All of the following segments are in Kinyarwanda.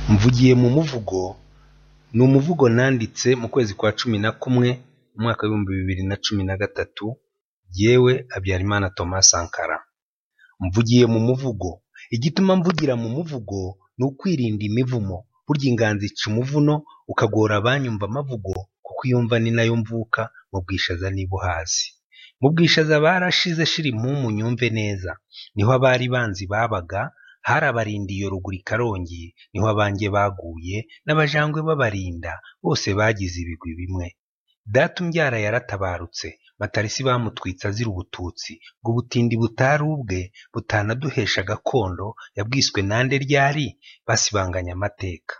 Mvugiye mu muvugo ni umuvugo nanditse mu kwezi kwa cumi na kumwe mu mwaka w'ibihumbi bibiri na cumi na gatatu jyewe Habyarimana Thomas Sankara. Mvugiye mu muvugo igituma mvugira mu muvugo ni ukwirinda imivumo burya inganzo ica umuvuno ukagora abanyumva amavugo kuko iyo mva ni nayo mvuka mu Bwishaza niba uhazi. Mu Bwishaza barashize shira impumu nyumve neza niho abari banzi babaga harabarinda iyo ruguru i Karongi niho abange baguye n'abajangwe babarinda bose bagize ibigwi bimwe. Data umbyara yaratabarutse Matarisi bamutwitse azira ubututsi ngo ubutindi butari ubwe butanaduhesha gakondo yabwiswe nande ryari? Basibanganye amateka.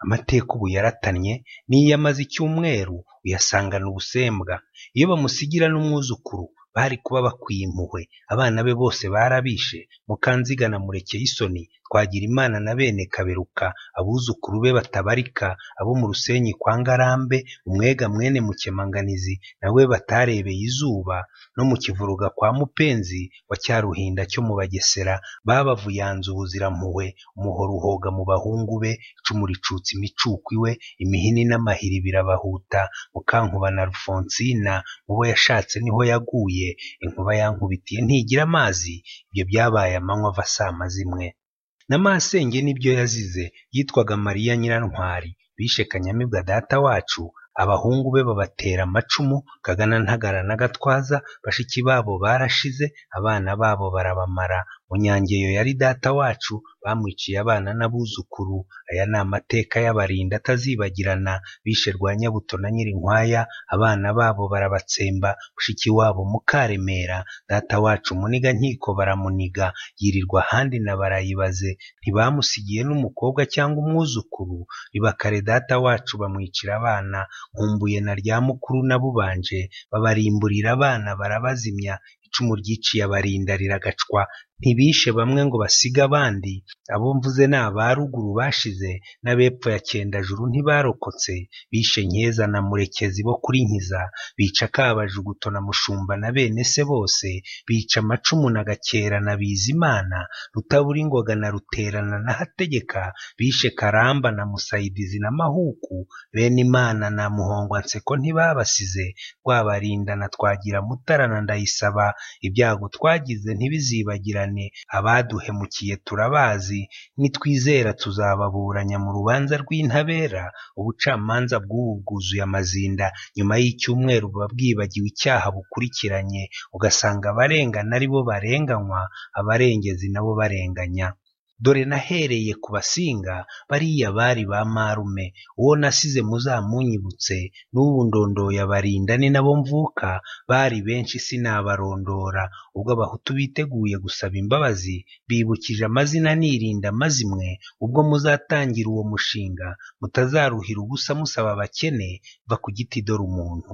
Amateka ubu yaratannye n'iyo amaze icyumweru uyasangana ubusembwa. Iyo bamusigira n'umwuzukuru bari kuba bakwiye impuhwe abana be bose barabishe Mukanziga na Murekeyisoni, Twagirimana na bene Kaberuka, abuzukuru be batabarika abo mu Rusenyi kwa Ngarambe, Umwega mwene Mukemanganizi na we batarebeye izuba, no mu Kivuruga kwa Mupenzi wa Cyaruhinda cyo mu Bagesera babavuyanze ubuzirampuhwe, umuhoro uhoga mu bahungu be, icumu ricutsa imicuko iwe, imihini n'amahiri birabahuta, Mukankuba na Alfonsina mu bo yashatse niho yaguye, inkuba yankubitiye ntigira amazi, ibyo byabaye amanywa ava saa mazimwe. Na masenge nibyo yazize yitwaga Mariya Nyirantwari bishe Kanyamibwa data wacu, abahungu be babatera amacumu Kagana Ntagara na Gatwaza, bashiki babo barashize, abana babo barabamara, Munyangeyo yari data wacu bamwiciye abana n'abuzukuru, aya ni amateka y'abarinda atazibagirana, bishe Rwanyabuto na Nyirinkwaya, abana babo barabatsemba, mushiki wabo Mukaremera, data wacu Munigankiko baramuniga, yirirwa ahandi na barayibaze, ntibamusigiye n'umukobwa cyangwa umwuzukuru, Ribakare data wacu bamwicira abana, Nkumbuye na Ryamukuru na Bubanje, babarimburira abana barabazimya, icumu ryiciye abarinda riragacwa, ntibishe bamwe ngo basige abandi, abo mvuze ni aba ruguru bashize n'abepfo ya Cyendajuru ntibarokotse, bishe Nkeza na Murekezi bo kuri Nkiza, bica Kabajuguto na Mushumba na bene se bose, bica Amacumu na Gakera na Bizimana, Rutaburingoga na Ruterana na Hategeka, bishe Karamba na Musayidizi na Mahuku, bene Imana na Muhongwanseko ntibabasize, Rwabarinda na Twagira Mutara na Ndayisaba, ibyago twagize ntibizibagirane, abaduhemukiye turabazi, nitwizera tuzababuranya mu rubanza rw'intabera, ubucamanza bw'ubu bwuzuye amazinda, nyuma y'icyumweru buba bwibagiwe icyaha bukurikiranye, ugasanga abarengana ari bo barenganywa, abarengezi nabo barenganya. Dore nahereye ku basinga bariya bari ba marume, uwo nasize muzamunyibutse, n'ubu ndondoye abarinda ni nabo mvuka, bari benshi sinabarondora, ubwo abahutu biteguye gusaba imbabazi, bibukije amazina nirinda mazimwe, ubwo muzatangira uwo mushinga, mutazaruhira ubusa musaba abakene, va ku giti dore umuntu.